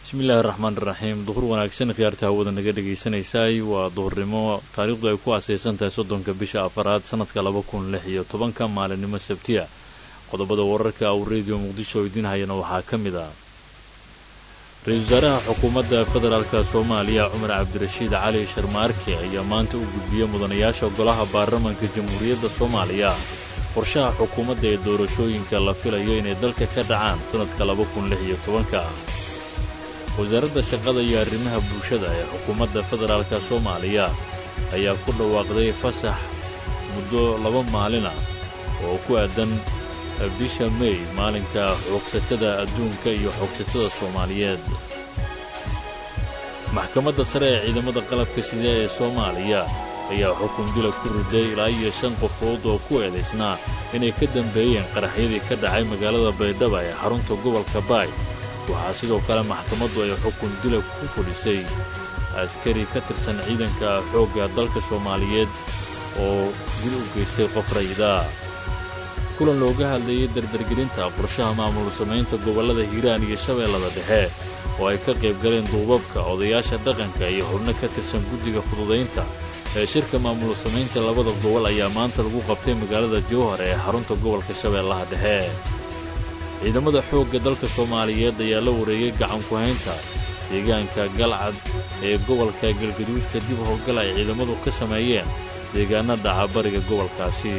bismillaahi raxmaan iraxiim duhur wanaagsan khiyaarta hawada naga dhagaysanaysay waa duhurnimo taariikhdu ay ku asaysan tahay soddonka bisha afaraad sanadka laba kun lix iyo tobanka maalinimo sabtiya qodobada wararka uu rediyo muqdisho idiin hayana waxaa ka mid ah ra-iisul wasaaraha xukuumadda federaalka soomaaliya cumar cabdirashiid cali sharmaarke ayaa maanta u gudbiyey mudanayaasha golaha baarlamanka jamhuuriyadda soomaaliya qorshaha xukuumadda ee doorashooyinka la filayo inay dalka ka dhacaan sannadka laba kun lix iyo tobanka wasaaradda shaqada iyo arrimaha bulshada ee xukuumadda federaalka soomaaliya ayaa ku dhawaaqday fasax muddo laba maalin ah oo ku aadan bisha mey maalinka xoogsatada adduunka iyo xoogsatada soomaaliyeed maxkamadda sare ee ciidamada qalabka sida ee soomaaliya ayaa xukun dila ku riday ilaa iyo shan qofood oo ku eedaysnaa inay ka dambeeyeen qaraxyadii ka dhacay magaalada baydhaba ee xarunta gobolka baay waxaa sidoo kale maxkamaddu ay xukun dila ku fudhisay askari ka tirsan ciidanka xoogga dalka soomaaliyeed oo dil u geystay qof rayida kulan looga hadlayay dardargelinta qorshaha maamul samaynta gobollada hiiraan iyo shabeellada dhexe oo ay ka qayb galeen duubabka odayaasha dhaqanka iyo xubno ka tirsan guddiga fududaynta ee shirka maamul samaynta labada gobol ayaa maanta lagu qabtay magaalada jowhar ee xarunta gobolka shabeellaha dhexe ciidamada xoogga dalka soomaaliyeed ayaa la wareegay gacanku-haynta deegaanka galcad ee gobolka galgaduud kadib howlgal ay ciidamadu ka sameeyeen deegaanada cabariga gobolkaasi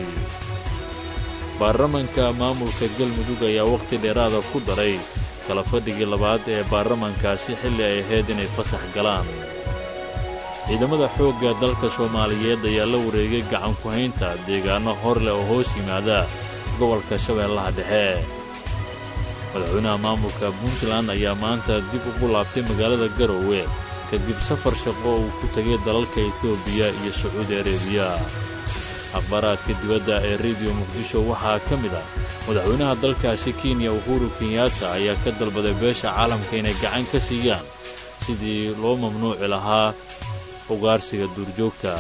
baarlamanka maamulka galmudug ayaa wakhti dheeraada ku daray kala fadhigii labaad ee baarlamankaasi xilli ay ahayd inay fasax galaan ciidamada xoogga dalka soomaaliyeed ayaa la wareegay gacanku-haynta deegaanno hor leh oo hoos yimaada gobolka shabeellaha dhexe madaxweynaha maamulka puntland ayaa maanta dib ugu laabtay magaalada garoowe kadib safar shaqo uu ku tegay dalalka etoobiya iyo sacuudi areebiya akhbaaraadka dibadda ee rediyo muqdisho waxaa ka mid ah madaxweynaha dalkaasi kenya uhuru kenyaata ayaa ka dalbaday beesha caalamka inay gacan ka siiyaan sidii loo mamnuuci lahaa ugaarsiga duurjoogta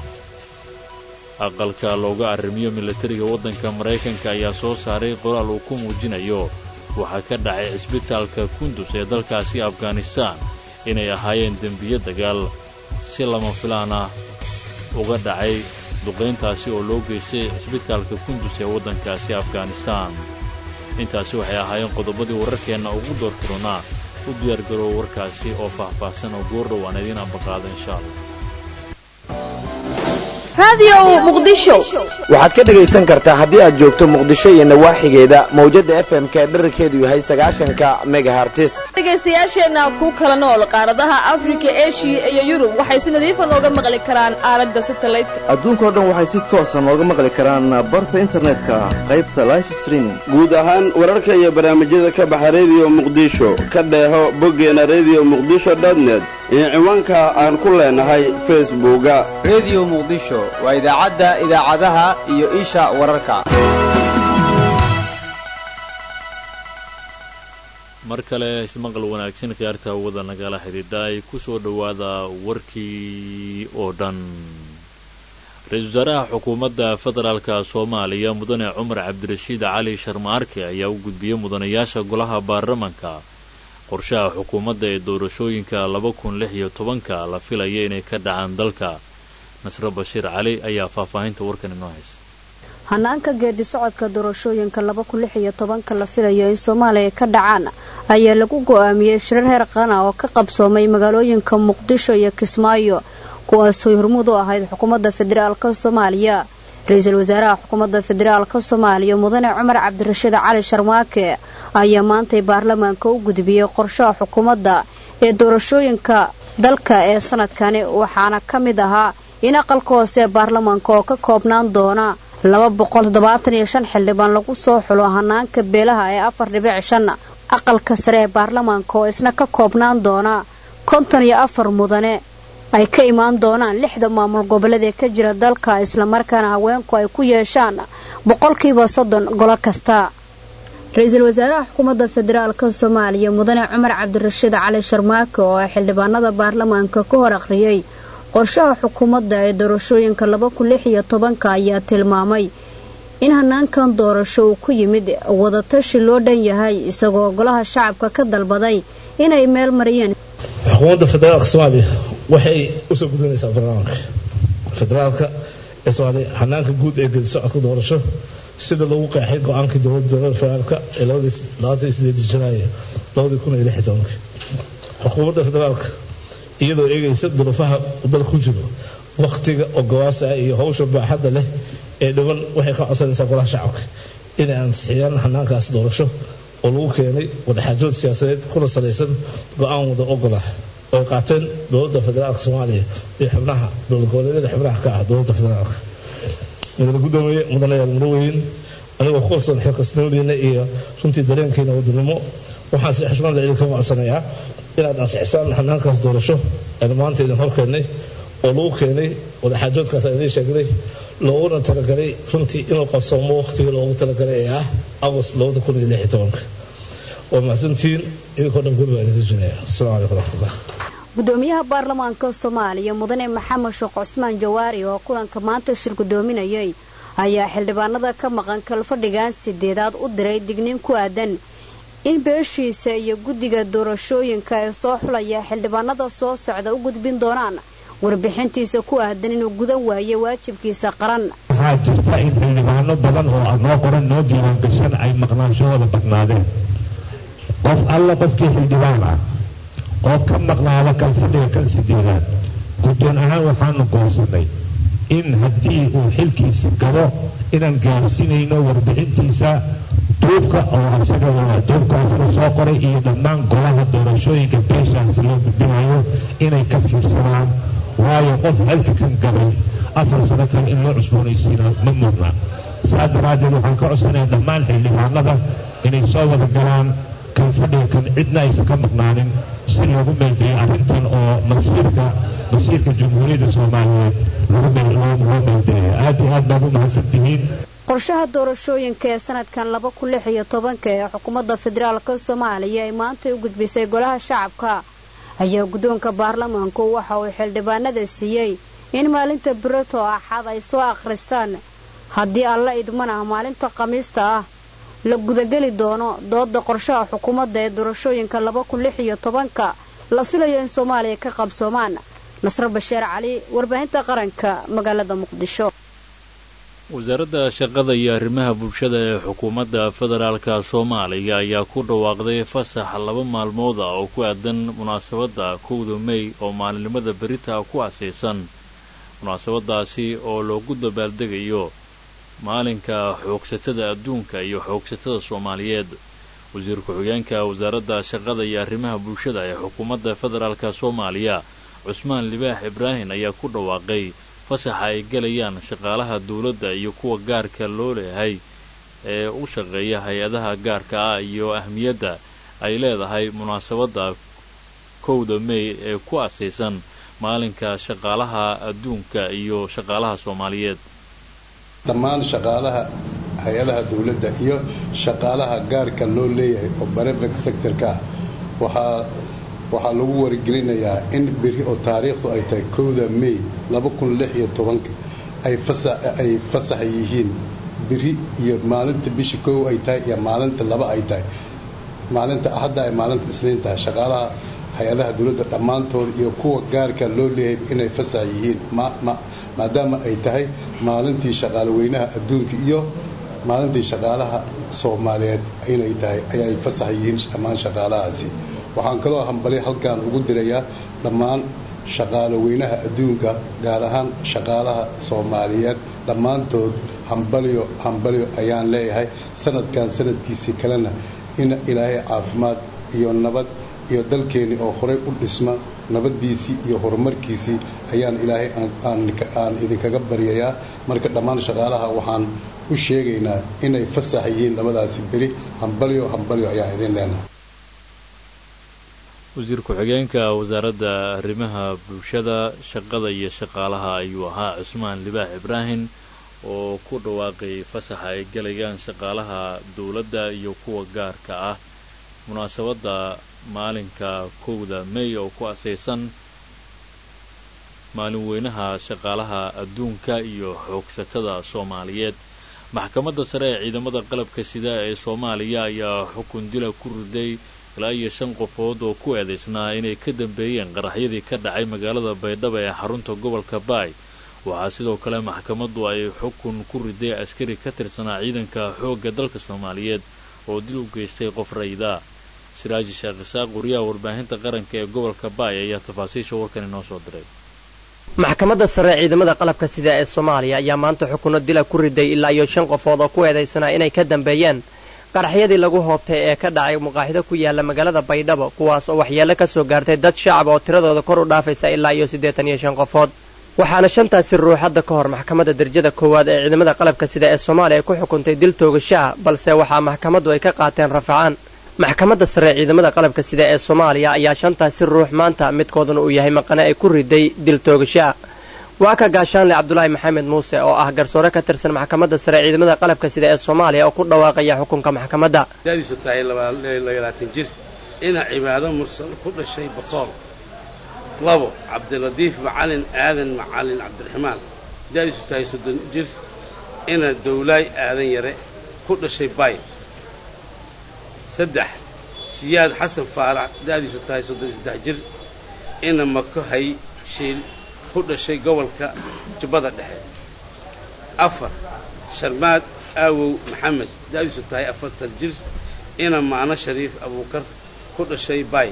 aqalka looga arrimiyo milatariga waddanka maraykanka ayaa soo saaray qoraal uu ku muujinayo waxaa ka dhacay cisbitaalka kundus ee dalkaasi afghanistaan inay ahaayeen dembiyo dagaal si lama filaan ah uga dhacay duqayntaasi oo loo geystay cisbitaalka kundus ee waddankaasi afghanistaan intaasi waxay ahaayeen qodobadii wararkeenna ugu doortirunaa u diyaargaroow warkaasi oo faahfaahsan oo goordhow aan idiin ambaqaada insha allah waxaad ka dhegaysan kartaa haddii aad joogto muqdisho iyo nawaaxigeeda mawjadda fm-ka ee dherarkeedu yahay sagaashanka megahartis dhegaystayaasheenna ku kala nool qaaradaha afrika eshiya iyo yurub waxay si nadiifa nooga maqli karaan aalada satalaydka adduunkao dhan waxay si toosa nooga maqli karaan barta internetka qaybta life streaming guud ahaan wararka iyo barnaamijyada ka baxa rediyo muqdisho ka dheeho boggeena rediyo muqdisho dotnet iyo ciwaanka aan ku leenahay facebooka rediyo muqdisho waa idaacadda idaacadaha iyo isha wararka mar kale ismaqal wanaagsan khiyaarta hawada nagala xidhiidha ay ku soo dhowaada warkii oo dhan ra-iisul wasaaraha xukuumadda federaalka soomaaliya mudane cumar cabdirashiid cali sharmaarke ayaa u gudbiyey mudanayaasha golaha baarlamanka qorshaha xukuumadda ee doorashooyinka laba kun lix iyo tobanka la filaya inay ka dhacaan dalka nasre bashiir cali ayaa faahfaahinta warkan inoo haysa hanaanka geedi socodka doorashooyinka laba kun lix iyo tobanka la filayo in soomaaliya ka dhacaan ayaa lagu go-aamiyey shirar heer qaran ah oo ka qabsoomay magaalooyinka muqdisho iyo kismaayo kuwaasooy hormuud u ahayd xukuumadda federaalka soomaaliya ra-iisul wasaaraha xukuumadda federaalka soomaaliya mudane cumar cabdirashiid cali sharmaake ayaa maantay baarlamaanka u gudbiyey qorshaha xukuumadda ee doorashooyinka dalka ee sanadkani waxaana ka mid ahaa in aqalka hoose ee baarlamaanka oo ka koobnaan doona laba boqol toddobaatan iyo shan xildhibaan lagu soo xulo hanaanka beelaha ee afar dhibic shan aqalka sare ee baarlamaanka oo isna ka koobnaan doona konton iyo afar mudane ay ka imaan doonaan lixda maamul goboleed ee ka jira dalka islamarkaana haweenku ay ku yeeshaan boqolkiiba soddon golo kasta ra-iisul wasaaraha xukuumadda federaalka soomaaliya mudane cumar cabdirashiid cali sharmaake oo ay xildhibaanada baarlamaanka ka hor akhriyey qorshaha xukuumadda ee doorashooyinka laba kun lix iyo tobanka ayaa tilmaamay in hanaankan doorasho uu ku yimid wadatashi loo dhan yahay isagoo golaha shacabka ka dalbaday inay meel mariyeen xukuumadda federaalka soomaaliya waxay usoo gudinaysaa barnaamijka federaalka ee soomaaliya hanaanka guud ee gedi socodka doorasho sida lagu qeexay go-aankii dowladda dowladda federaalka ee labadii sideedii janaayo labadii kun iyo lix iyo tobankii xukuumadda federaalka iyadoo eegaysa duruufaha dalka ku jiro wakhtiga oo gawaasa ah iyo howsha baaxadda leh ee dhiban waxay ka codsanaysaa golaha shacabka inay ansixiyaan hanaankaas doorasho oo lagu keenay wadaxaajood siyaasadeed kuna salaysan go-aan wada ogolah oo ay qaateen dowladda federaalka soomaaliya iyo xubnaha dowlad goboleedyada xubnaha ka ah dowladda federaalka mudane gudoomiye mudanayaal mudawooyin anigoo ku kalsoon xilkasnimadiina iyo runtii dareenkiina wadanimo waxaan si xushmad idinka codsanayaa inaad ansixisaan hanaankaas doorasho aynu maanta idin horkeennay oo lagu keenay wadaxaajoodkaas aan idiin sheegnay looguna talagalay runtii inuu qabsoomo waqtigii loogu talagalay ee ah agost labada kun iyo lix iyo tobanka waa mahadsantihiin idinkoo dhan guri baa idinka jinaya asalaamu calaykum waraxmatullah gudoomiyaha baarlamaanka soomaaliya mudane maxamed sheekh cusmaan jawaari oo kulanka maanta shir gudoominayay ayaa xildhibaanada ka maqan kalfadhigan sideedaad u diray digniin ku aadan in beeshiisa iyo guddiga doorashooyinka ee soo xulaya xildhibaanada soo socda u gudbin doonaan warbixintiisa ku aadan inuu gudan waayo waajibkiisa qaran waxaa jirta in xildhibaano badan oo noo qoran noo diiwaangashan ay maqnaanshahooda badnaadeen qof alla qofkii xildhibaan ah oo ka maqnaada kalfadhiga kan sideedaad guddoon ahaan waxaanu goosannay in haddii uu xilkiisi gabo inaan gaarsinayno warbixintiisa duubka oo isaga duubka isaga soo qoray iyo dhammaan golaha doorashooyinka beeshaasi loo gudbinayo inay ka fiirsadaan waayo qof xilka kan gabay afar sano kale in loo cusboonaysiina ma mudna saas daraaddeed waxaan ka codsanayaa dhammaan xildhibaanada inay soo wada galaan kan fadhiga kan cidna aysan ka maqnaanin si loogu meeldeeyo arrintan oo masiirka masiirka jamhuuriyadda soomaaliyeed lagu loo meeldeeyo aad iyo aad baad u mahadsantihiin qorshaha doorashooyinka ee sanadkan laba kun lix iyo tobanka ee xukuumadda federaalka soomaaliya ay maanta u gudbisay golaha shacabka ayaa guddoonka baarlamaanku waxa uu xildhibaanada siiyey in maalinta birato axad ay soo akhristaan haddii alla idmana maalinta khamiista ah la gudageli doono dooda qorshaha xukuumadda ee doorashooyinka laba kun lix iyo tobanka la filayo in soomaaliya ka qabsoomaan nasro basheer cali warbaahinta qaranka magaalada muqdisho wasaaradda shaqada iyo arrimaha bulshada ee xukuumadda federaalka soomaaliya ayaa ku dhawaaqday fasax laba maalmood ah oo ku aadan munaasabadda kowda mey oo maalinimada berita ku asaysan munaasabadaasi oo loogu dabaaldegayo maalinka xoogsatada adduunka iyo xoogsatada soomaaliyeed wasiir ku-xigeenka wasaaradda shaqada iyo arrimaha bulshada ee xukuumadda federaalka soomaaliya cusmaan libaax ibraahin ayaa ku dhawaaqay fasaxa ay galayaan shaqaalaha dowladda iyo kuwa gaarka loo leeyahay ee u shaqeeya hay-adaha gaarka ah iyo ahmiyadda ay leedahay munaasabadda kowda mey ee ku asaysan maalinka shaqaalaha adduunka iyo shaqaalaha soomaaliyeed dhammaan shaqaalaha hay-adaha dowladda iyo shaqaalaha gaarka loo leeyahay oo barefect sectorka ah waxaa waxaa lagu wargelinayaa in beri oo taariikhdu ay tahay kowda mey ay fasax yihiin beri iyo maalinta bisha kow ay tahay iyo maalinta laba ay tahay maalinta axadda ay maalinta isniin tahay shaqaalaha hay-adaha dowladda dhammaantood iyo kuwa gaarka loo leeyahay inay fasax yihiin maadaama ay tahay maalintii shaqaalaweynaha adduunka iyo maalintii shaqaalaha soomaaliyeed inay tahay ayay fasax yihiin dhammaan shaqaalahaasi waxaan kaloo hambali halkan ugu dirayaa dhammaan shaqaalaweynaha adduunka gaar ahaan shaqaalaha soomaaliyeed dhammaantood hambalyo hambalyo ayaan leeyahay sanadkan sanadkiisii kalena in ilaahay caafimaad iyo nabad iyo dalkeennii oo horay u dhisma nabaddiisii iyo horumarkiisii ayaan ilaahay aan idinkaga baryayaa marka dhammaan shaqaalaha waxaan u sheegaynaa inay fasax yihiin labadaasi beri hambalyo hambalyo ayaan idin leenahay wasiir ku-xigeenka wasaaradda arrimaha bulshada shaqada iyo shaqaalaha ayuu ahaa cusmaan libaax ibraahim oo ku dhawaaqay fasaxa ay galayaan shaqaalaha dowladda iyo kuwa gaarka ah munaasabadda maalinka kowda mey oo ku asaysan maalin weynaha shaqaalaha adduunka iyo xoogsatada soomaaliyeed maxkamadda sare ee ciidamada qalabka sida ee soomaaliya ayaa xukun dila ku riday ilaa iyo shan qofood oo ku eedaysnaa inay ka dambeeyeen qaraxyadii ka dhacay magaalada baydhabo ee xarunta gobolka baay waxaa sidoo kale maxkamaddu ay xukun ku riday askari ka tirsanaa ciidanka xoogga dalka soomaaliyeed oo dil u geystay qof rayda siraaji sheekh isaaq wariyaha warbaahinta qaranka ee gobolka baay ayaa tafaasiisha warkan inoo soo diray maxkamadda sare ciidamada qalabka sida ee soomaaliya ayaa maanta xukunno dila ku riday ilaa iyo shan qofood oo ku eedaysanaa inay ka dambeeyeen qaraxyadii lagu hoobtay ee ka dhacay maqaaxido ku yaala magaalada baydhabo kuwaas oo waxyeello ka soo gaartay dad shacab oo tiradooda kor u dhaafaysa ilaa iyo siddeetan iyo shan qofood waxaana shantaasi ruux hadda ka hor maxkamadda darajada koowaad ee ciidamada qalabka sida ee soomaaliya ku xukuntay dil toogashaha balse waxaa maxkamaddu ay ka qaateen rafacaan maxkamadda sare ciidamada qalabka sida ee soomaaliya ayaa shantaasi ruux maanta midkooduna uu yahay maqane ay ku riday dil toogashaha waa ka gaashaanle cabdulaahi maxamed muuse oo ah garsoore ka tirsan maxkamadda sare ciidamada qalabka sida ee soomaaliya oo ku dhawaaqaya xukunka maxkamadda dadiisu tahay labaatan jir ina cibaado mursal ku dhashay boqool labo cabdiladiif macalin aadan macalin cabdiraxmaan da'diisu tahay soddon jir ina dowlaay aadan yare ku dhashay bay saddex siyaad xasan faarax da'diisu tahay soddon iyo saddex jir ina mako hay shiil ku dhashay gobolka jubbada dhexe afar sharmaad aawow maxamed da'diisu tahay afartan jir ina maano shariif abuukar ku dhashay bay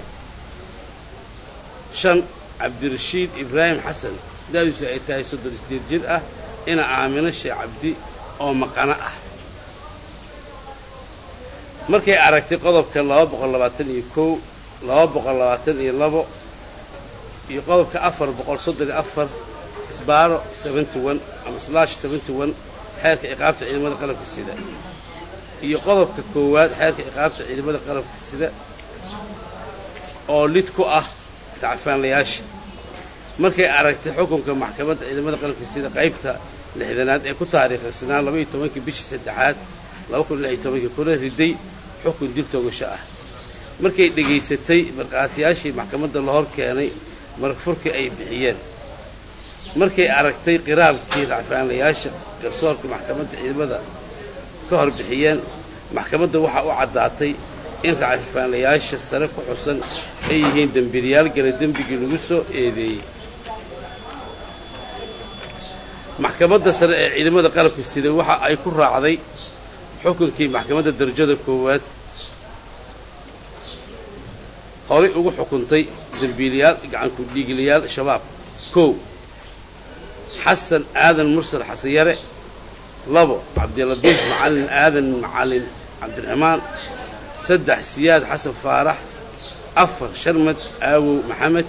shan cabdirashiid ibraahim xasan da'diisu ay tahay soddon iyo sideed jir ah ina aamino sheekh cabdi oo maqano ah markay aragtay qodobka laba boqol labaatan iyo kow laba boqol labaatan iyo labo iyo qodobka afar boqol soddon iyo afar isbaaro seventy one ama slash seventy one xeerka ciqaabta ciidamada qalabka sida iyo qodobka koowaad xeerka ciqaabta ciidamada qalabka sida oo lid ku ah dacfaanlayaasha markay aragtay xukunka maxkamadda ciidamada qalabka sida qaybta lixdanaad ee ku taariikhaysanaa labaiyo tobankii bishii saddexaad laba kun lix iyo tobankii kuna riday xukun dil toogasho ah markay dhegaysatay markhaatiyaashii maxkamadda la hor keenay maragfurkii ay bixiyeen markay aragtay qiraalkii racfaanlayaasha garsoorka maxkamadda ciidamada ka hor bixiyeen maxkamadda waxaa u caddaatay in racfaanlayaasha sare ku xusan ay yihiin dembiilayaal gala dembigii lagu soo eedeeyey maxkamadda sare ee ciidamada qalabka sida waxa ay ku raacday xukunkii maxkamadda darajada koowaad horay ugu xukuntay dembiilayaal gacanku dhiigilayaal shabaab kow xasan aadan mursal xasanyare labo cabdiladiif macalin aadan macalin cabdiraxmaan saddex siyaad xasan faarax afar sharmad aawow maxamed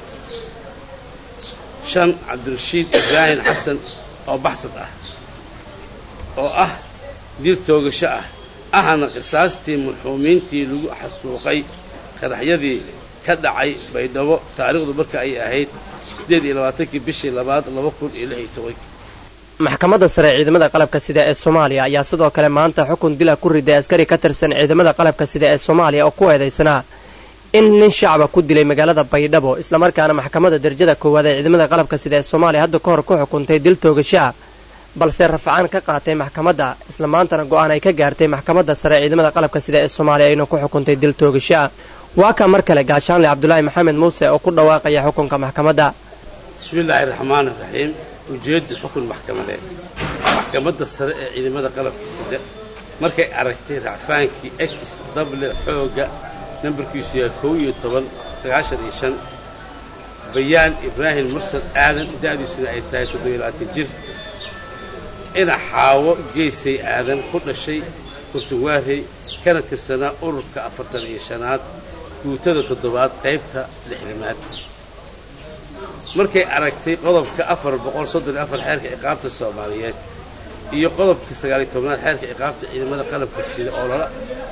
shan cabdirashiid ibraahim xasan oo baxsad ah oo ah dil toogasho ah ahna qisaastii marxuumiintii lagu xasuuqay qaraxyadii ka dhacay baydhabo taariikhdu marka ay ahayd siddeed iyo labaatankii bishii labaad laba kun iyo lix iyo tobankii maxkamadda sare ciidamada qalabka sida ee soomaaliya ayaa sidoo kale maanta xukun dila ku riday askari ka tirsan ciidamada qalabka sida ee soomaaliya oo ku eedaysanaa in nin shacba ku dilay magaalada baydhabo islamarkaana maxkamadda darajada koowaad ee ciidamada qalabka sida ee soomaaliya hadda ka hor ku xukuntay dil toogashaa balse rafcaan ka qaatay maxkamadda isla maantana go'aan ay ka gaartay maxkamadda sare ciidamada qalabka sida ee soomaaliya ayna ku xukuntay dil toogashaa waa ka mar kale gaashaanle cabdulaahi maxamed muuse oo ku dhawaaqaya xukunka maxkamadda bismillaahi raxmaan iraxiim ujeedda xukun maxkamadeed maxkamadda sare ee ciidamada qalabka sida markay aragtay racfaankii ex dable xoogga nambarkiisu yahay kow iyo toban sagaashan iyo shan bayaan ibraahim mursal aadan da'diisuna ay tahay toddobiyo labaatan jir ina xaawo geesay aadan ku dhashay kurtuwaarey kana tirsanaa ururka afartan iyo shanaad guutada toddobaad qaybta lixdamaad markay aragtay qodobka afar boqol soddon iyo afar xeerka ciqaabta soomaaliyeed iyo qodobka sagaaliyo tobnaad xeerka ciqaabta ciidamada qalabka sida oo lala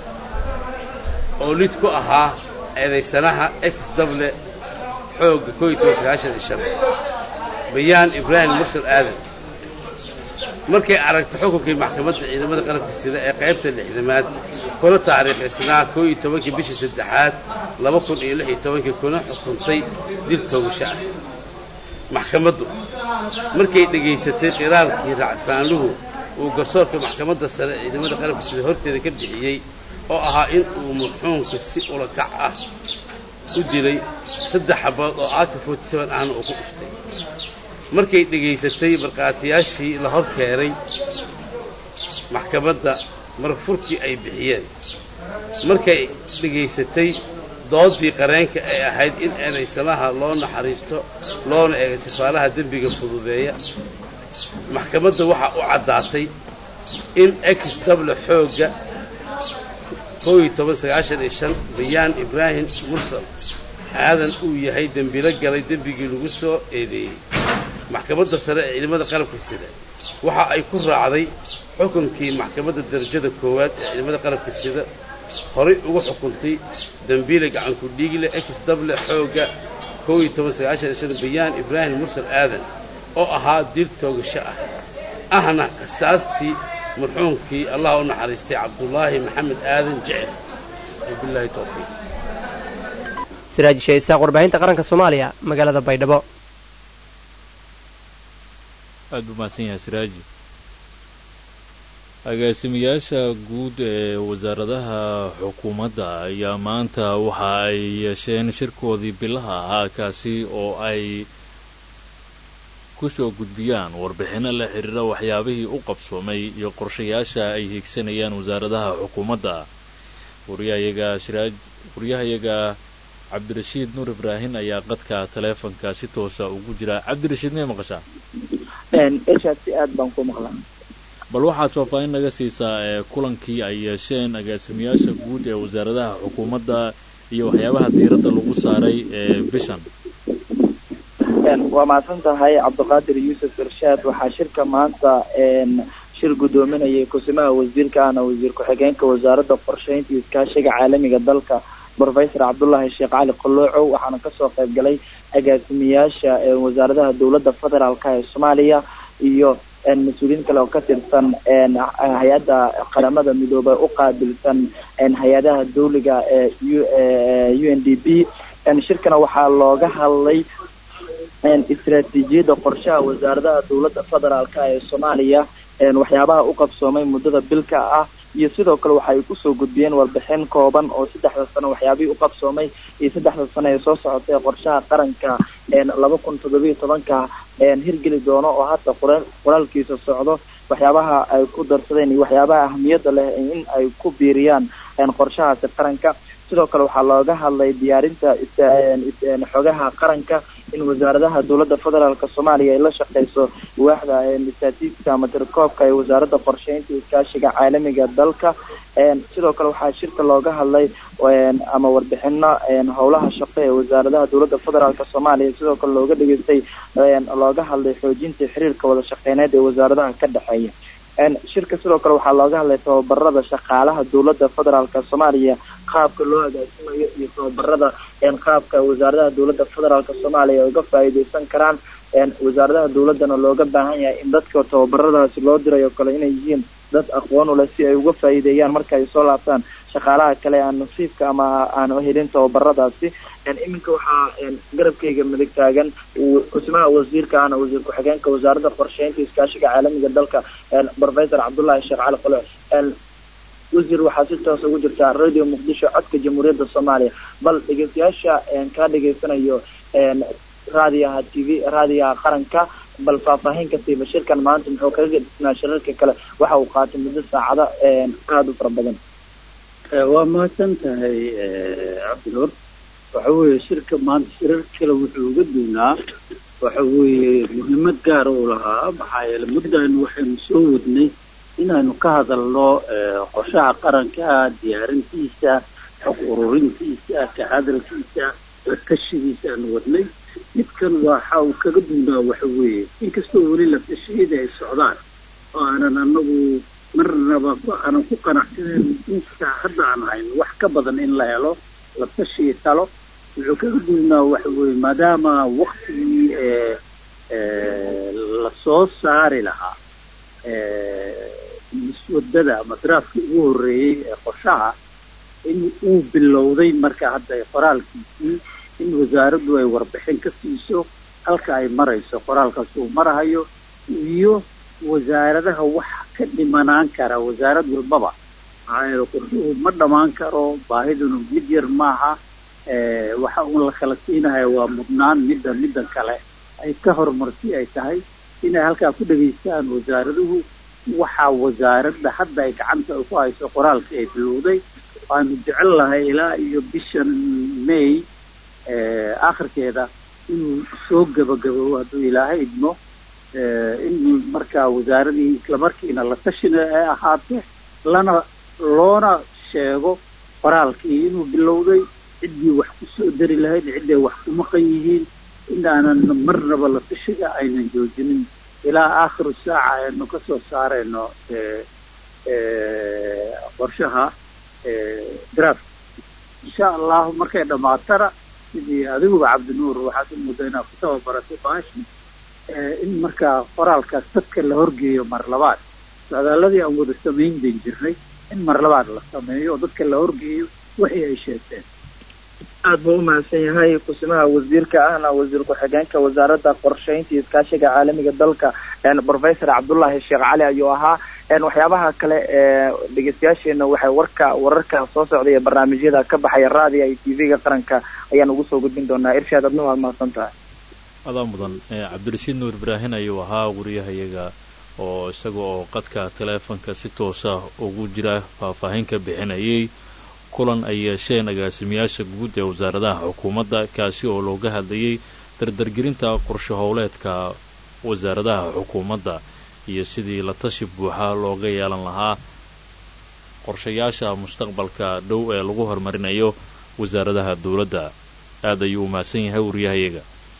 oo lid ku ahaa eedaysanaha ex dable xoogga koo iyo toban sagaashan iyo shan bayaan ibraahim mursal aadan markay aragtay xukunkii maxkamadda ciidamada qalabka sida ee qaybta lixdamaad kuna taariikhaysnaa koo iyo tobankii bishii saddexaad laba kun iyo lix iyo tobankii kuna xukuntay dil toogasho ah maxkamaddu markay dhegaysatay qiraalkii racfaanluhu uu garsoorka maxkamadda sare ciidamada qalabka sida horteeda ka bixiyey oo ahaa in uu marxuumka si ulakac ah u dilay saddex xabood oo aaka forty-seven ahna uu ku dhuftay markay dhegaysatay markhaatiyaashii la hor keenay maxkamadda marfurkii ay bixiyeen markay dhegaysatay doodii qareenka ay ahayd in eedaysanaha loo naxariisto loona eega sifaalaha dembiga fududeeya maxkamadda waxaa u caddaatay in ex dable xoogga bayaan ibraahim mursal aadan uu yahay dembilo galay dembigii lagu soo eedeeyey maxkamadda sare ee ciidamada qalabka sida waxa ay ku raacday xukunkii maxkamadda darajada koowaad ee ciidamada qalabka sida horay ugu xukuntay dembiile gacanku dhiigle ex dable xoogga bayaan ibraahim mursal aadan oo ahaa dil toogasho ah ahna qisaastii marxuumkii allah u naxariistay cabdulaahi maxamed aadan jecel wabilaahi towfiiq siraaji sheeisaaq warbaahinta qaranka soomaaliya magaalada baydhabo aad buu mahadsan yahay siraaji agaasimayaasha guud ee wasaaradaha xukuumadda ayaa maanta waxa ay yeesheen shirkoodii bilaha ahaa kaasi oo ay ku soo gudbiyaan warbixinno la xidhiira waxyaabihii u qabsoomay iyo qorshayaasha ay hiigsanayaan wasaaradaha xukuumadda waryahayaga shiraaj waryahayaga cabdirashiid nuur ibraahin ayaa qadka taleefonka si toosa ugu jira cabdirashiid may maqashaa eshaad si aad baan ku maqlaa bal waxaad faahfaahin naga siisaa ee kulankii ay yeesheen agaasimayaasha guud ee wasaaradaha xukuumadda iyo waxyaabaha diiradda lagu saaray ee bishan waa mahadsan tahay cabdiqaadir yuusuf irshaad waxaa shirka maanta shir guddoominayay kusimaha wasiirkaana wasiir ku-xigeenka wasaaradda qorsheynta iyo iskaashiga caalamiga dalka brofesor cabdullaahi sheekh cali qoloocow waxaana kasoo qayb galay agaasimayaasha wasaaradaha dowladda federaalka ee soomaaliya iyo mas-uuliyiin kale oo ka tirsan hay-adda qaramada midoobay u qaabilsan hay-adaha dawliga ee u n d b shirkana waxaa looga hadlay istaraatiijiyadda qorshaha wasaaradaha dowladda federaalka ee soomaaliya waxyaabaha u qabsoomay muddada bilka ah iyo sidoo kale waxa ay kusoo gudbiyeen warbixin kooban oo saddexda sano waxyaabihii u qabsoomay iyo saddexda sano ee soo socotay qorshaha qaranka laba kun toddobiyo tobanka hirgeli doono oo hadda qoraalkiisa socdo waxyaabaha ay ku darsadeen iyo waxyaabaha ahmiyadda leh in ay ku biiriyaan qorshahaasi qaranka sidoo kale waxaa looga hadlay diyaarinta xogaha qaranka in wasaaradaha dowladda federaalk soomaaliya ay la shaqeyso waaxda statistiska ama tirkoobka ee wasaaradda qorsheynta iskaashiga caalamiga dalka sidoo kale waxaa shirka looga hadlay ama warbixino howlaha shaqo ee wasaaradaha dowladda federaalk soomaaliya sidoo kale looga dhageystay looga hadlay xoojinta xiriirka wada shaqeyneed ee wasaaradaha ka dhexeeya shirka sidoo kale waxaa looga hadlay tababarada shaqaalaha dowladda federaalk soomaaliya qaabka loo agaasimayo iyo tababarada qaabka wasaaradaha dowladda federaalk soomaaliya ay uga faa'iideysan karaan wasaaradaha dowladdana looga baahan yahay in dadka tababaradaasi loo dirayo kale inay yihiin dad aqoon u leh si ay uga faa'iideeyaan marka ay soo laabtaan shaqaalaha kale aan nasiibka ama aan helin tababaradaasi iminka waxaa garabkayga midig taagan kusimaha wasiirka ana wasiir ku-xigeenka wasaaradda qorsheynta iskaashiga caalamiga dalka professor cabdullaahi sheekh cali qolo wasiir waxaa si toos ugu jirtaa radio muqdisho codka jamhuuriyadda soomaaliya bal dhegeystayaasha kaa dhegeysanayo raadiyaha t v raadiyaha qaranka bal faahfaahin ka siiba shirkan maanta muxuu kaga gedisnaa shirarka kale waxa uu qaatay muddo saacado aada u fara badan waa mahadsan tahay cabdinuur waxa weeye shirka maanta shirar kale wuxuu uga duunaa waxa weeye muhiimad gaara uu lahaa maxaa yeele muddaanu waxaynu soo wadnay inaynu ka hadalno qorshaha qaranka diyaarintiisa xog ururintiisa ka hadalkiisa tashigiisa aanu wadnay midkan waxa uu kaga duunaa waxa weeye inkastoo weli la tashiyada ay socdaan oo aanan anagu marnaba aanan ku qanacsaneyn inta hadda aan hayno wax ka badan in la helo la tashiya talo wuxuu kaga duunaa waxa weeye maadaama waktigii lasoo saari lahaa muswadada ama daraafkii ugu horreeyey ee qorshaha in uu bilowday marka hadda qoraalkiisii in wasaaraddu ay warbixin ka siiso halka ay marayso qoraalkaas uu marahayo iyo wasaaradaha wax ka dhimanaan kara wasaarad walbaba maxaa yeele qorshuhu ma dhammaan karo baahiduna mid yar maaha waxa uun la kala siinaya waa mudnaan midda middan kale ay ka horumarsi ay tahay inay halkaa ku dhegaystaan wasaaraduhu waxaa wasaaradda hadda ay gacanta ku hayso qoraalkii ay bilowday waanu jecel lahay ilaa iyo bishan may akhirkeeda inuu soo gabagaboobo hadduu ilaahay idmo in markaa wasaaradii islamarkiina la tashina ay ahaato lana loona sheego qoraalkii inuu bilowday ciddii wax ku soo dari lahayd cidday wax ku maqan yihiin in aanan marnaba la tashiga aynan joojinin ilaa aakhiru saaca aynu ka soo saarayno qorshaha draft insha allahu markay dhammaatana sidii adiguba cabdinuur waxaad u muddo inaad ku tababaratay baashi in markaa qoraalkaas dadka la horgeeyo mar labaad socdaaladii aan wada samayn ban jirnay in mar labaad la sameeyo oo dadka la horgeeyo wixii ay sheegteen aad buu u mahadsan yahay kusimaha wasiirka ahna wasiir ku-xigeenka wasaaradda qorshaynta iyo iskaashiga caalamiga dalka professor cabdullaahi sheekh cali ayuu ahaa waxyaabaha kale ee dhegeystayaasheena waxay warka wararka soo socday ee barnaamijyada ka baxaya raadiga iyo t v-ga qaranka ayaan ugu soo gudbin doonaa irshaad adna waad mahadsan tahay adaa mudan cabdirashiid nuur ibraahin ayuu ahaa wariyahayaga oo isaga oo qadka taleefonka si toosa ugu jira faahfaahin ka bixinayay kulan ay yeesheen agaasimayaasha guud ee wasaaradaha xukuumadda kaasi oo looga hadlayay dardargelinta qorshe howleedka wasaaradaha xukuumadda iyo sidii la tashi buuxa looga yeelan lahaa qorshayaasha mustaqbalka dhow ee lagu horumarinayo wasaaradaha dowladda aad ayuu umahadsan yahay wariyahayaga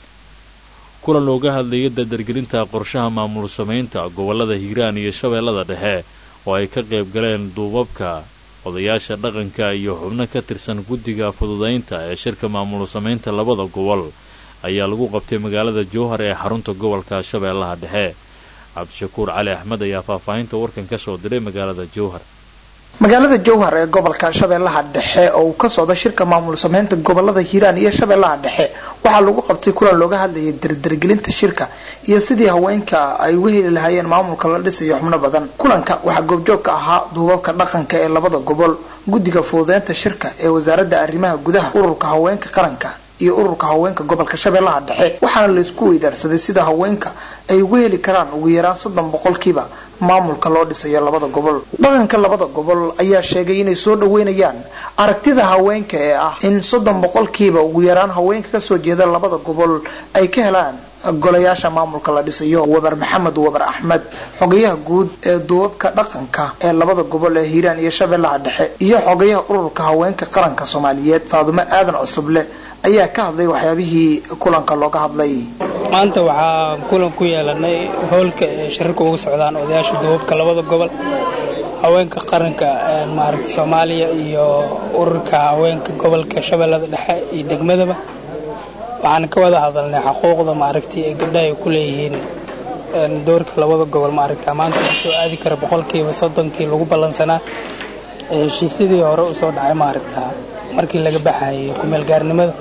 kulan looga hadlayay dardargelinta qorshaha maamul samaynta gobollada hiiraan iyo shabeellada dhexe oo ay ka qayb galeen duubabka odayaasha dhaqanka iyo xubno ka tirsan guddiga fududaynta ee shirka maamul samaynta labada gobol ayaa lagu qabtay magaalada jowhar ee xarunta gobolka shabeellaha dhexe cabdishakuur cali axmed ayaa faahfaahinta warkan ka soo diray magaalada jowhar magaalada jowhar ee gobolka shabeellaha dhexe oo uu ka socdo shirka maamul sameynta gobolada hiiraan iyo shabeellaha dhexe waxaa lagu qabtay kulan looga hadlayay dardargelinta shirka iyo sidii haweenka ay uga heli lahaayeen maamulka la dhisayo xubno badan kulanka waxaa goobjoog ka ahaa duubabka dhaqanka ee labada gobol guddiga fududeynta shirka ee wasaaradda arrimaha gudaha ururka haweenka qaranka iyo ururka haweenka gobolka shabeellaha dhexe waxaana laysku weydaarsaday sida haweenka ay uga heli karaan ugu yaraan soddon boqolkiiba maamulka loo dhisayo labada gobol dhaqanka labada gobol ayaa sheegay inay soo dhaweynayaan aragtida haweenka ee ah in soddon boqolkiiba ugu yaraan haweenka kasoo jeeda labada gobol ay ka helaan golayaasha maamulka la dhisayo wabar maxamed wabar axmed xogayaha guud ee duubabka dhaqanka ee labada gobol ee hiiraan iyo shabeellaha dhexe iyo xogayaha ururka haweenka qaranka soomaaliyeed faadumo aadan cusuble ayaa ka hadlay waxyaabihii kulanka looga hadlay maanta waxaa kulan ku yeelanay howlka ee shirarka uga socdaan odayaasha duubabka labada gobol haweenka qaranka maaragta soomaaliya iyo ururka haweenka gobolka shabeellada dhexe iyo degmadaba waxaan ka wada hadalnay xuquuqda maaragtay ee gabdhaha ay ku leeyihiin doorka labada gobol maaragta maanta u soo aadi kara boqolkiiba soddonkii lagu ballansanaa heshiisyadii hore usoo dhacay maaragta markii laga baxayay kumeelgaarnimada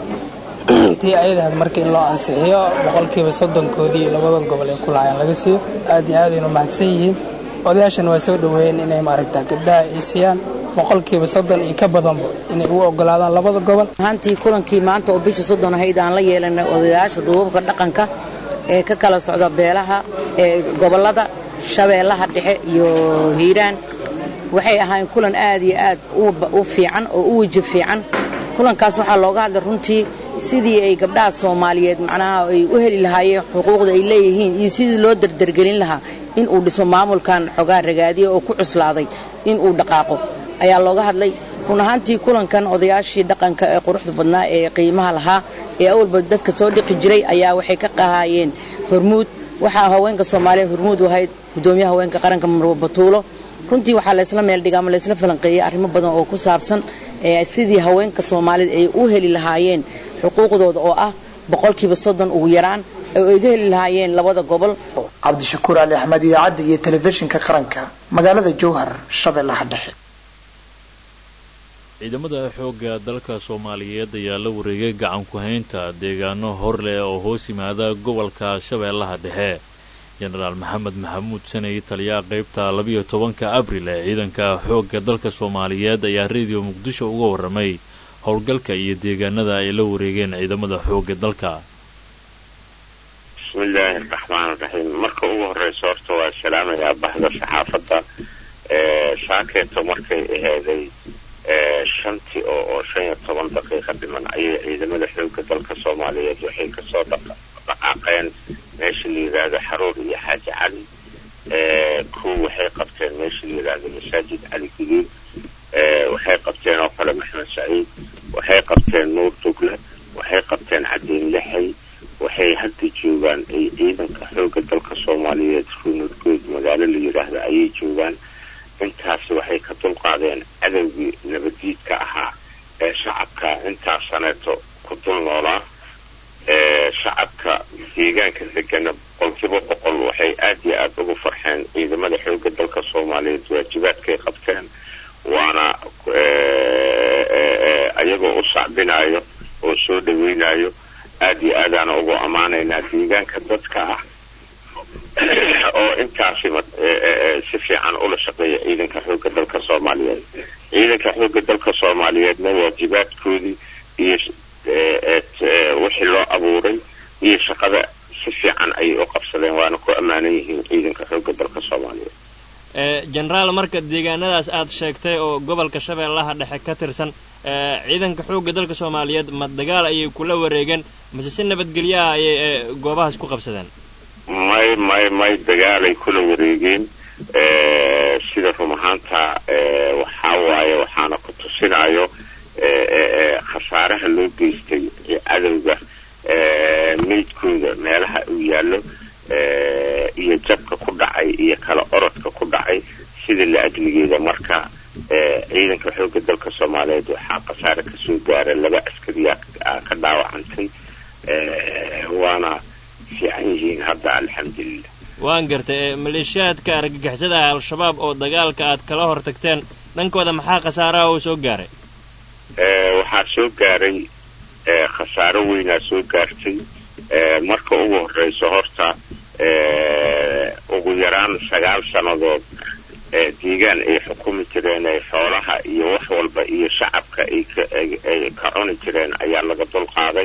tii ayadahayd marka in loo ansixiyo boqolkiiba soddonkoodii labada gobol ay ku lahaayeen laga siiyo aad iyo aad aynu mahadsan yihiin odayaashana waa soo dhaweeyeen inay maaragta gabdhaha ay siiyaan boqolkiiba soddon iyo ka badanba inay u ogolaadaan labada gobol ahaantii kulankii maanta oo bisha soddon ahayd aan la yeelanay odayaasha duubabka dhaqanka ee ka kala socda beelaha ee gobollada shabeellaha dhexe iyo hiiraan waxay ahaayeen kulan aad iyo aad u fiican oo u weji fiican kulankaas waxaa looga hadlay runtii sidii ay gabdhaha soomaaliyeed macnaha ay u heli lahaayeen xuquuqda ay leeyihiin iyo sidii loo dardargelin lahaa in uu dhismo maamulkan xogaa ragaadiya oo ku cuslaaday in uu dhaqaaqo ayaa looga hadlay run ahaantii kulankan odayaashii dhaqanka ee quruxda badnaa ee qiimaha lahaa ee awalba dadka soo dhiqi jiray ayaa waxay ka qahaayeen hormuud waxaa haweenka soomaaliya hormuud u ahayd gudoomiyaha haweenka qaranka marwa batuulo runtii waxaa laysla meeldhiga ama laysla falanqeeyey arrimo badan oo ku saabsan sidii haweenka soomaalida ay u heli lahaayeen xuquuqdooda oo ah boqolkiiba soddon ugu yaraan oo ay ga heli lahaayeen labada gobol cabdishakuur ali axmed idaacadda iyo telefishinka qaranka magaalada jowhar shabeellaha dhexe ciidamada xoogga dalka soomaaliyeed ayaa la wareegay gacan ku-haynta deegaano hor leh oo hoos yimaada gobolka shabeellaha dhexe jenaraal maxamed maxamuud sanay taliyaha qaybta labiyo tobanka abril ee ciidanka xoogga dalka soomaaliyeed ayaa rediyo muqdisho uga warramay howlgalka iyo deegaanada ay la wareegeen ciidamada xoogga dalka bismillaahi araxmaan raxiim marka ugu horeysa horta waa salaamayaa bahda saxaafadda saakeeto markay aheeday shantii oo oo shan iyo toban daqiiqa dhiman ayay ciidamada xoogga dalka soomaaliyeed waxay kasoo dhaqaaqeen meesha la yidhaahdo xaruur iyo xaaji cali kuw waxay qabteen meesha la yidhaahdo masaajid cali guduud waxay qabteen oo kale maxmed saciid waxay qabteen nuur dugle waxay qabteen cadiin lixay waxay hadda joogaan ay ciidanka xoogga dalka soomaaliyeed ruunadgood magaalo la yidhaahdo ayay joogaan intaasi waxay ka dulqaadeen cadowgii nabadiidka ahaa ee shacabka intaas saneeto ku dul noolaa shacabka deegaanka degana boqolkiiba boqol waxay aad iyo aada ugu farxeen ciidamada xoogga dalka soomaaliyeed waajibaadkay qabteen waana ayagoo u sacbinayo oo soo dhaweynayo aad iyo aadaana ugu ammaanaynaa deegaanka dadka ah oo intaasi si fiican ula shaqeeya ciidanka xoogga dalka soomaaliyeed ciidanka xoogga dalka soomaaliyeedna waajibaadkoodii iyo wixii loo abuuray iyo shaqada si fiican ayay u qabsadeen waana ku ammaanan yihiin ciidanka xoogga dalka soomaaliyeed jenaraal marka deegaanadaas aad sheegtay oo gobolka shabeellaha dhexe ka tirsan ciidanka xoogga dalka soomaaliyeed ma dagaal ayay kula wareegeen mase si nabadgelyaha ayay goobahaas ku qabsadeen may may may dagaalay kula wareegeen sida run ahaanta waxaa waaye waxaana ku tusinayo khasaaraha loo geystay cadowga meydkooda meelaha uu yaallo iyo jabka ku dhacay iyo kala orodka ku dhacay sida la ajligeeda marka ciidanka xoogga dalka soomaaliyeed waxaa khasaare kasoo gaara laba askariyaa ka dhaawacantay waana fiican yihiin hadda alxamdulilah waan gartay maleeshiyaadka argagixisada al-shabaab oo dagaalka aad kala hor tagteen dhankooda maxaa khasaaraha oo soo gaaray waxaa soo gaaray khasaaro weynaa soo gaartay marka ugu horeyso horta ugu yaraan sagaal sannadood deegaan ay xukumi jireen ay xoolaha iyo wax walba iyo shacabka ay ka cuni jireen ayaa laga dulqaaday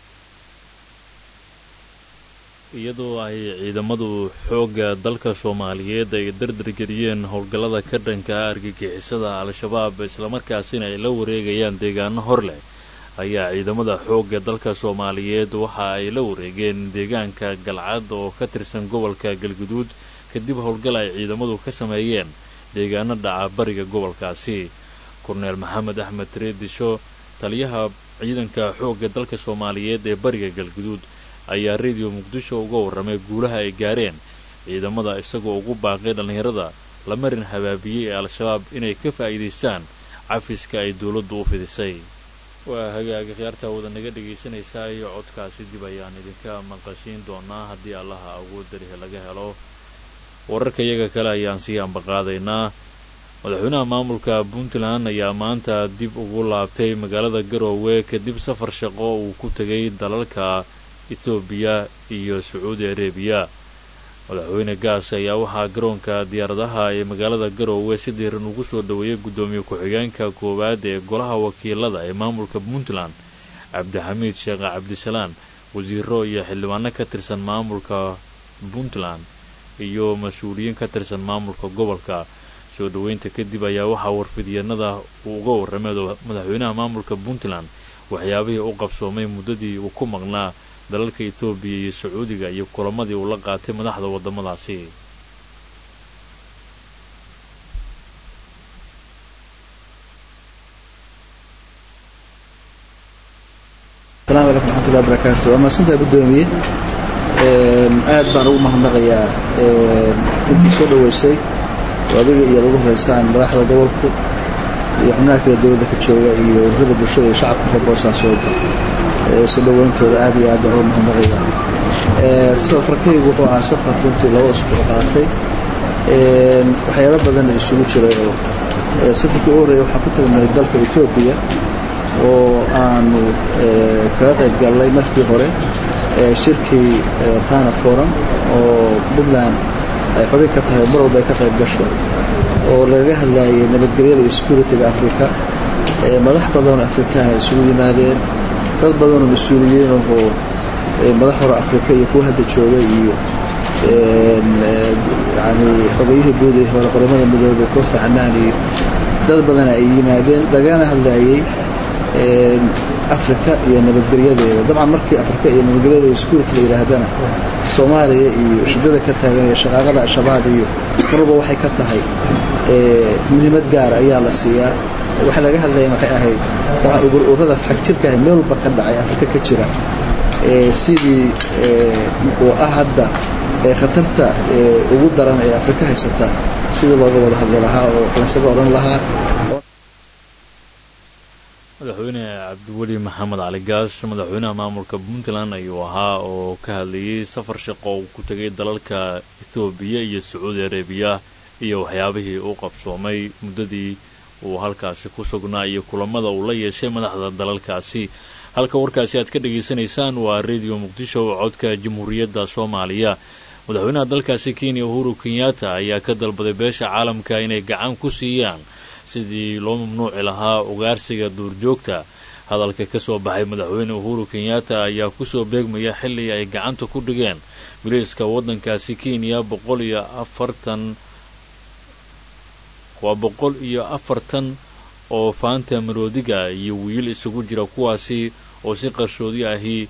iyadoo ay ciidamadu xoogga dalka soomaaliyeed ay dardargeliyeen howlgallada ka dhanka argagixisada al-shabaab islamarkaasina ay la wareegayaan deegaano hor leh ayaa ciidamada xoogga dalka soomaaliyeed waxa ay la wareegeen deegaanka galcad oo ka tirsan gobolka galguduud kadib howlgal ay ciidamadu ka sameeyeen deegaano dhaca bariga gobolkaasi korneel maxamed axmed reedisho taliyaha ciidanka xoogga dalka soomaaliyeed ee bariga galguduud ayaa rediyo muqdisho uga warramay guulaha ay gaareen ciidamada isagoo ugu baaqay dhallinyarada la marin habaabiyey ee al-shabaab inay ka faa'iidaystaan cafiska ay dowladdu u fidisay waa hagaaga khiyaartaa wada naga dhegaysanaysaa iyo codkaasi dib ayaan idinka maqashiin doonaa haddii allaha awoodda leh laga helo wararka iyaga kale ayaan sii ambaqaadaynaa madaxweynaha maamulka puntland ayaa maanta dib ugu laabtay magaalada garoowe kadib safar shaqo uu ku tegay dalalka etoobiya iyo sacuudi arabiya madaxweyne gaas ayaa waxaa garoonka diyaaradaha ee magaalada garoowe si diiran ugu soo dhoweeyay guddoomiye ku-xigeenka koowaad ee golaha wakiilada ee maamulka puntland cabdixamiid sheekh cabdisalaan wasiiro iyo xildhibaano ka tirsan maamulka puntland iyo mas-uuliyiin ka tirsan maamulka gobolka soo dhoweynta kadib ayaa waxaa warfidyanada uu uga warramay madaxweynaha maamulka puntland waxyaabihii u qabsoomay muddadii uu ku maqnaa dalalka etoobiya iyo sacuudiga iyo kulamadii uu la qaatay madaxda waddamadaasi asalaamu calaykum raxmatullahi barakaatu waa mahadsantahay guddoomiye aad baan ugu mahadnaqayaa intii soo dhoweysay oo adiga iyo lagu horeysaan madaxda gobolku iyo xubnaha kale dowladda ka jooga iyo ururada bulshada iyo shacabka reer boosaasoodba soo dhoweyntooda aad iyo aad baan ugu mahadnaqayaa safarkaygu wuxuu ahaa safar runtii laba usbuuc qaatay waxyaalo badanna isugu jiray oo safarkii ugu horreeya waxaan ku tagnay dalka etoobiya oo aanu kaga qayb gallay markii hore shirkii tana forum oo puntland ay xubin ka tahay mar walba ay ka qayb gasho oo lagaga hadlayay nabadgelyada iyo security-ga africa madax badanoo afrikaana isugu yimaadeen dad badanoo mas-uuliyiin ahoo madax hore afrika iyo kuwa hadda jooga iyo yani xogayihii guud ee hore qoramada midoobay kofi canaan iyo dad badana ay yimaadeen lagana hadlayay afrika iyo nabadgelyadeeda dabcan markii afrika iyo nabadgelyada iyo security la yidhaahdana soomaaliya iyo shidada ka taagan iyo shaqaaqada al-shabaab iyo marwalba waxay ka tahay muhiimad gaar ayaa la siiyaa waxa laga hadlayan waxay ahayd dabcan ururadaas xag jirka ah meel walba ka dhacay afrika ka jira sidii uu ah hadda khatarta ugu daran ee afrika haysata sidii looga wada hadli lahaa oo lasaga odhan lahaa madaxweyne cabdiweli maxamed cali gaas madaxweynaha maamulka puntland ayuu ahaa oo ka hadlayay safar shaqo uu ku tegay dalalka ethoobiya iyo sacuudi arabiya iyo waxyaabihii uu qabsoomay muddadii uu halkaasi ku sugnaa iyo kulamada uu la yeeshay madaxda dalalkaasi halka warkaasi aad ka dhagaysanaysaan waa radio muqdisho oo codka jamhuuriyadda soomaaliya madaxweynaha dalkaasi kenya uhuru kenyatta ayaa ka dalbaday beesha caalamka inay gacan ku siiyaan sidii loo mamnuuci lahaa ugaarsiga duurjoogta hadalka ka soo baxay madaxweyne uhuru kenyatta ayaa kusoo beegmaya xilli ay gacanta ku dhigeen biliiska waddankaasi kenya boqol iyo afartan waa boqol iyo afartan oo faanta maroodiga iyo wiil isugu jira kuwaasi oo si qarshoodi ahi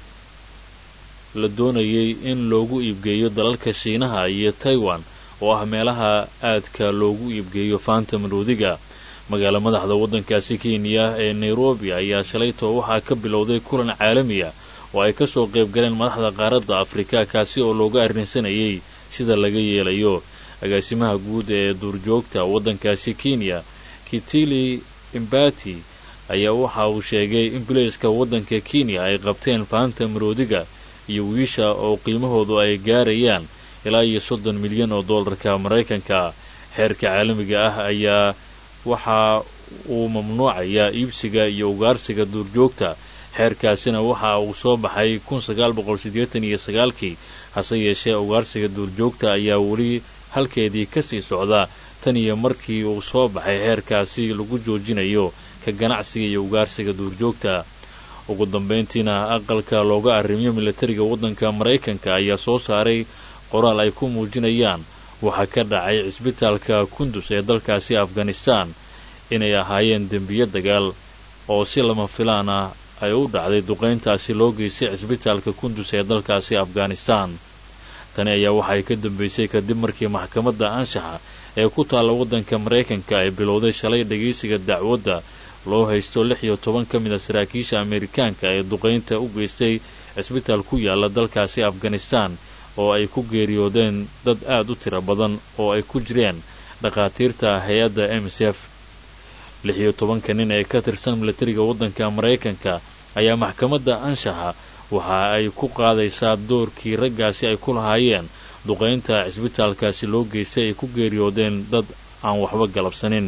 la doonayay in loogu iibgeeyo dalalka shiinaha iyo taiwan oo ah meelaha aadka loogu iibgeeyo faanta maroodiga magaala madaxda waddankaasi kenya ee nairobi ayaa shalayto waxaa ka bilowday kulan caalamiya oo ay kasoo qayb galeen madaxda qaaradda afrika kaasi oo looga arrinsanayay sida laga yeelayo agaasimaha guud ee duurjoogta waddankaasi kenya kitili imbati ayaa waxa uu sheegay in bilayska waddanka kenya ay qabteen faanta maroodiga iyo wiisha oo qiimahoodu ay gaarayaan ilaa iyo soddon milyan oo dollarka maraykanka xeerka caalamiga ah ayaa waxa uu mamnuucayaa iibsiga iyo ugaarsiga duurjoogta xeerkaasina waxa uu soo baxay kun sagaal boqol siddeetan iyo sagaalkii hase yeeshee ugaarsiga duurjoogta ayaa weli halkeedii kasii socda tan iyo markii uu soo baxay xeerkaasi lagu joojinayo ka ganacsiga iyo ugaarsiga duurjoogta ugu dambayntiina aqalka looga arrimiyo milatariga waddanka maraykanka ayaa soo saaray qoraal ay ku muujinayaan waxaa ka dhacay cisbitaalka kundus ee dalkaasi afghanistan inay ahaayeen dembiyo dagaal oo si lama filaan ah ay u dhacday duqayntaasi loo geystay cisbitaalka kundus ee dalkaasi afghanistan tani ayaa waxay ka dambaysay kadib markii maxkamadda anshaxa ee ku taalla waddanka maraykanka ay bilowday shalay dhagaysiga dacwadda loo haysto lix iyo toban ka mid a saraakiisha ameerikaanka ee duqaynta u geystay cisbitaal ku yaala dalkaasi afghanistan oo ay ku geeriyoodeen dad aad u tiro badan oo ay ku jireen dhakhaatiirta hay-adda m s f lix iyo tobanka nin ee ka tirsan milatariga waddanka maraykanka ayaa maxkamadda anshaxa waxa ay ku qaadaysaa doorkii raggaasi ay ku lahaayeen duqaynta cisbitaalkaasi loo geystay ay ku geeriyoodeen dad aan waxba galabsanin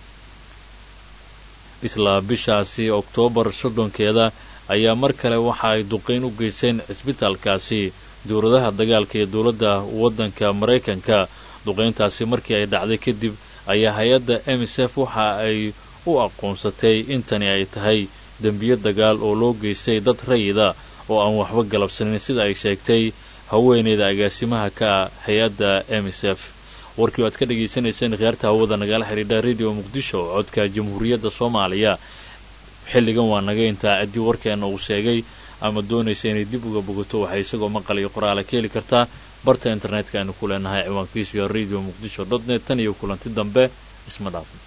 isla bishaasi oktoobar soddonkeeda ayaa mar kale waxa ay duqayn u geysteen cisbitaalkaasi dowladaha dagaalka ee dowladda waddanka maraykanka duqayntaasi markii ay dhacday kadib ayaa hay-adda m s f waxa ay u aqoonsatay intani ay tahay dembiyo dagaal oo loo geystay dad rayida oo aan waxba galabsanin sida ay sheegtay haweeneyda agaasimaha ka ah hay-adda m s f warkii o aad ka dhagaysanayseen khiyaarta hawada nagala xidhiidha radio muqdisho codka jamhuuriyadda soomaaliya xilligan waa naga intaa ciddii warkeena uu sheegay ama doonaysa inay dib uga bogato waxay isagoo maqal iyo qoraala ka heli kartaa barta internetka aynu ku leenahay ciwaankiisu iyo radio muqdisho dot net tan iyo kulanti dambe isma dhaafin